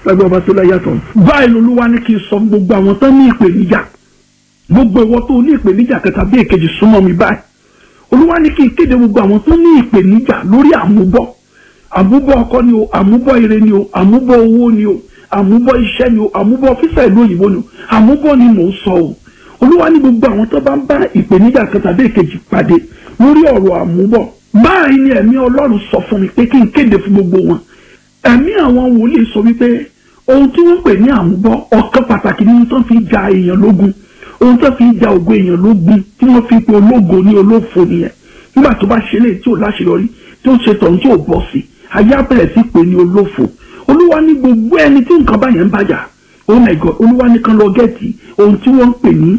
lágbẹ́ ọba tó láyà tán. báyìí lolúwa ní kí n sọ gbogbo àwọn tán ní ìpèníjà gbogbo ìwọ tó ní ìpèníjà kẹta bí èkejì súnmọ́ mi báyìí olúwa ní kí n kéde gbogbo àwọn tó ní ìpèníjà lórí àmúbọ̀ àmúbọ̀ ọkọ ni o àmúbọ̀ ire ni o àmúbọ̀ owó ni o àmúbọ̀ iṣẹ́ ni o àmúbọ̀ fífẹ́ ìlú òyìnbó ni o àmúbọ̀ ni mò ń sọ o olúwa ní gbogbo àwọn tó bá ń bá ìpèníjà kan tàbí èkejì pàdé lórí ọ̀rọ̀ àmúbọ̀ báyìí ni ẹ̀mí ọlọ́run sọ fún mi pé kí n kéde fún gbogbo wọn ẹ̀mí àwọn wòlíì sọ wípé ohun tí wọ́n pè ní àmúbọ̀ ọ̀kan pàtàkì nínú tó fi ja èèyàn lógun ohun tó fi ja ògo èèyàn lógun tí wọ́n fi pe ológo ní olófo nìyẹn nígbà tó bá ṣe léyìí tí ò láṣeyọrí tí ó ṣe tọ̀hún tí ò bọ̀ sí ayé abẹ́rẹ́ sí pé ní olófo olúwa ní gbogbo ẹni tí nǹkan báyẹn ń bàjá oh my god olúwa ní kan lọ gẹ́ẹ̀tì ohun tí wọ́n ń pè ní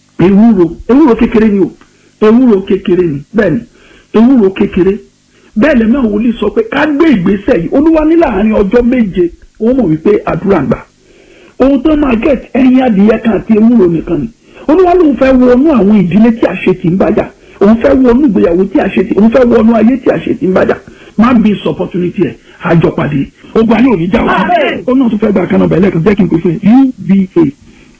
ewúro ewúro kékeré ni o ewúro kékeré ni bẹ́ẹ̀ ni ewúro kékeré bẹ́ẹ̀ lẹ́mọ̀ àwọn wòlíì sọ pé ká gbé ìgbésẹ̀ yìí olúwa ní láàrin ọjọ́ méje wọ́n mọ̀ wípé àdúrà gbà ohun tó máa gẹ̀ẹ́tì ẹyin adìyẹ kan àti ewúro nìkan ni olúwa lóun fẹ́ wọnú àwọn ìdílé tí àṣetì ń bàjá òun fẹ́ wọnú ìgbéyàwó tí àṣetì òun fẹ́ wọnú ayé tí àṣetì ń bàjá má bí sọ opportunity ẹ̀ àjọpàdé ogun ayé òní já wa ó náà tún fẹ́ gba kanáà bẹ̀rẹ̀ kan jẹ́ kí n pè fún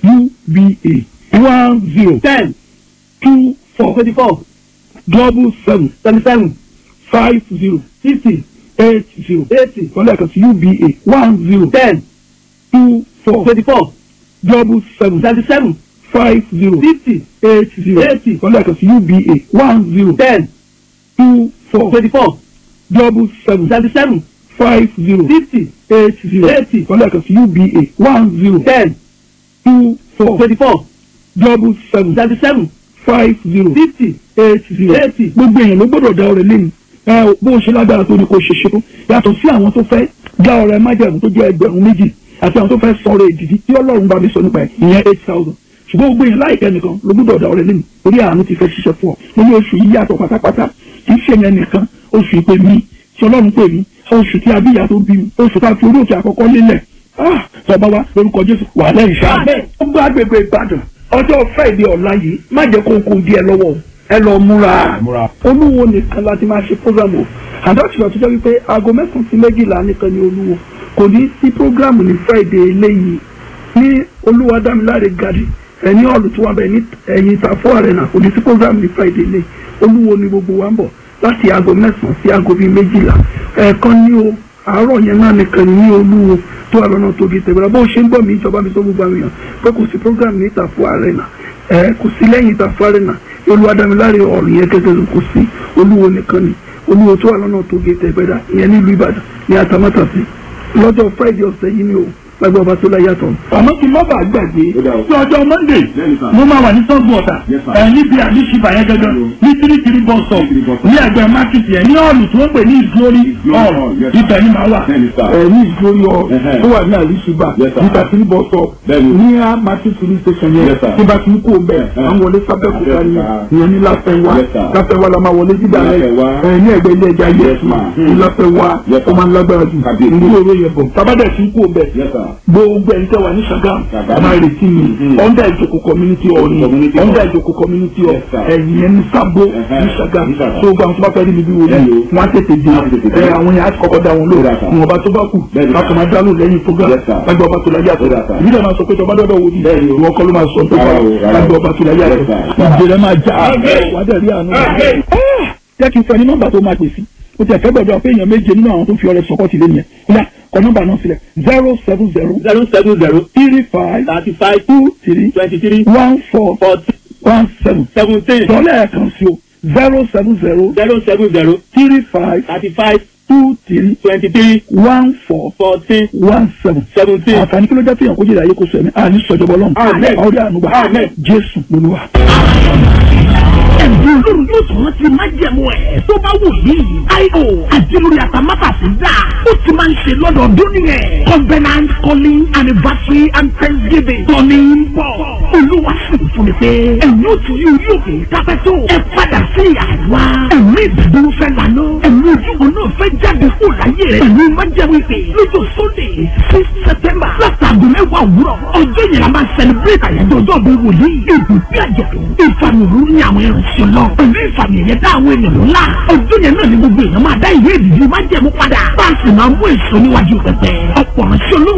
uba uba one zero ten two four twenty four double seven twenty seven five zero fifty eight zero eighty kọ́lá kan sí uba one zero ten two four twenty four double seven twenty seven five zero fifty eight zero eighty kọ́lá kan sí uba one zero ten two four twenty four double seven twenty seven five zero fifty eight zero eighty kọ́lá kan sí uba one zero ten two four twenty four double seven twenty seven five zero fifty eight zero eighty gbogbo èèyàn ló gbọ́dọ̀ dá ọrẹ lẹ́nu ẹ bó o ṣe lágbára tó ní kó ṣe ṣe tó yàtọ̀ sí àwọn tó fẹ́ dá ọrẹ májẹ̀mú tó jẹ́ ẹgbẹ̀rún méjì àti àwọn tó fẹ́ sọ̀rọ̀ èdìdí tí ọlọ́run bá mi sọ nípa ẹ̀ ìyẹn eight thousand ṣùgbọ́n gbogbo èèyàn láìpẹ́ nìkan ló gbọ́dọ̀ dá ọrẹ lẹ́nu orí àánú ti fẹ́ ṣiṣẹ́ fún ọ mo ní oṣù yìí yàtọ̀ pátápátá kì í ṣe yẹn nìkan oṣù ìpè mi tí ọlọ́run pè mí oṣù tí abíyá tó bí mi oṣù tá a fi orí òkè àkọ́kọ́ lélẹ̀ ah tọba wa lórúkọ jésù wà lẹ́yìn ṣáà ó gbọ́ agbègbè ìbàdàn ọjọ́ friday ọ̀la yìí má jẹ́ kó kó díẹ̀ lọ́wọ́ ẹ lọ múra olúwo nìkan láti máa ṣe program o àdọ́tìlọ́ tó jẹ́ wípé aago mẹ́sàn-án sí méjìlá nìkan ni olúwo kò ní sí program ní friday eléyìí ní olúwa dámiláre gadi ẹni ọ̀lù tí wọ́n bẹ̀ ní ẹ̀yìn ìtàfọ́ arena kò ní sí program ní friday eléyìí olúwo ni gbogbo wa ń bọ̀ láti aago mẹ́sàn-án sí aago bíi méjìlá ẹ̀ẹ̀kan ní o àárọ̀ yẹn náà nìkan ní olúwo tó wà lọ́nà tó gé tẹ̀gbẹ́ra bó ṣe ń gbọ́ mi ìjọba mi sọ gbogbo àwọn èèyàn pé kò sí program ní ìtàfọ́ arena ẹ̀ kò sí lẹ́yìn ìtàfọ́ arena olúwadámiláre ọ̀rùn yẹn gẹ́gẹ́ kò sí olúwo nìkan ni olúwo tó wà lọ́nà tó gé tẹ̀gbẹ́ra ìyẹn nílùú ìbàdàn ní atamátàsí lọ́jọ́ friday ọ̀sẹ̀ yìí ni o lágbó ọba tó láyà tọ̀. àmọ́ kí n má bàa gbàgbé ní ọjọ́ monday mo máa wà ní sọ́gun ọ̀tà ẹ̀ níbi àdìsíbà yẹn gẹ́gẹ́ ní tírítírí bus stop ní ẹgbẹ́ market yẹn ní ọ̀lù tí wọ́n pè ní ìgbórí hall ibẹ̀ ni màá wà ẹ̀ ní ìgbórí hall tó wà ní àdìsíbà níta tírí bus stop ní a market filling station yẹn tí bá ti ń kó bẹ́ẹ̀ à ń wọlé sábẹ́kúta ni ìyẹn ní láfẹ́wá láfẹ́wá la máa wọlé dídà rẹ̀ ẹ̀ ní ẹgbẹ́ ilé ẹja yẹsùn ní láfẹ́wá ó máa ń lágbára jù ní òró yẹn bọ̀ tábàdà ti ń kó bẹ́ẹ̀ gbogbo ẹni tẹ wà ní Ṣàgámù ọmọ ìrètí mi under ìjòkó community hall ni under ìjòkó community hall ẹ̀yìn ẹni sábó ní Ṣàgámù tó gba àwọn tó bá fẹ́ rí mi bí wọlé wọn á tètè dé ẹ àwọn yẹn á kọ́kọ́ dá wọn lò wọn ọba tó bá kù láti máa dá lò lẹ́yìn program lágbà ọba tó láyé àtọ̀ ìbílẹ̀ máa sọ pé tọba dọ́dọ̀ wò ní ìwọ kọ́ ló máa sọ tó bá lágbà ọba tó láyé àtọ̀ ìjẹ́rẹ́ máa já wàá rí àánú jẹ́ kí n fẹ́ ní nọ́mbà tó máa pè sí o tẹ fẹ́ gbọ́dọ̀ pé èèyàn méje nínú àwọn tó fi ọrẹ sọkọ sílẹ̀ yẹn kódà kọ nọ́mbà náà sílẹ̀ zero seven zero zero seven zero three five thirty five two three twenty three one four forty one seven seventeen sọlẹ̀ kan sí o zero seven zero zero seven zero three five thirty five two three twenty three one four fourteen one seven seventeen. àǹfààní kí ló jẹ́ fihàn kó jẹ́ ìdáyé kó sọ ẹ̀mí àní sọ̀jọ̀bọ̀ lọ́nù Amen. ọ̀rẹ́ ànúgbà Amen. jésù lolúwa. ẹ̀bùn olórí yóò tún rántí májẹ̀mú ẹ̀ tó bá wù yìí. io àdìlórí àtàmátàsí dà ó ti máa ń ṣe lọ́dọọdún nìyẹn. covenant calling anniversary and thanksgiving tọ́ni ń bọ̀. olúwa sì ń fún mi pé ẹ̀yin ò tún yóò yóò kè é kápẹ́ tó. ẹ padà sí àwa. ẹ̀mí ìdúró fẹ́ lànà. ẹ̀mí ojúbọ náà fẹ́ jáde kó láyé rẹ̀. pẹ̀lú májẹ̀mú ìpè lọ́jọ́ sunday six september látàgùn mẹ́wàá òwúrọ̀. ọjọ́ yẹn la máa celebrate àyájọ́ ọjọ́ bí wòlíì. ibùdó àjọ̀dún ìfàmìlú ní àwọn ìrìnsẹ̀ lọ. pẹ̀lú ìfàmì ẹ̀yẹ dá àwọn èèyàn ńlá. ọjọ́ yẹn náà ni gbogbo èèyàn máa dá ìwé ìdìbò májẹ̀mú padà. bá a sì máa mú èso níwájú pẹpẹ. ọ̀pọ̀ ránṣẹ́ olóhùn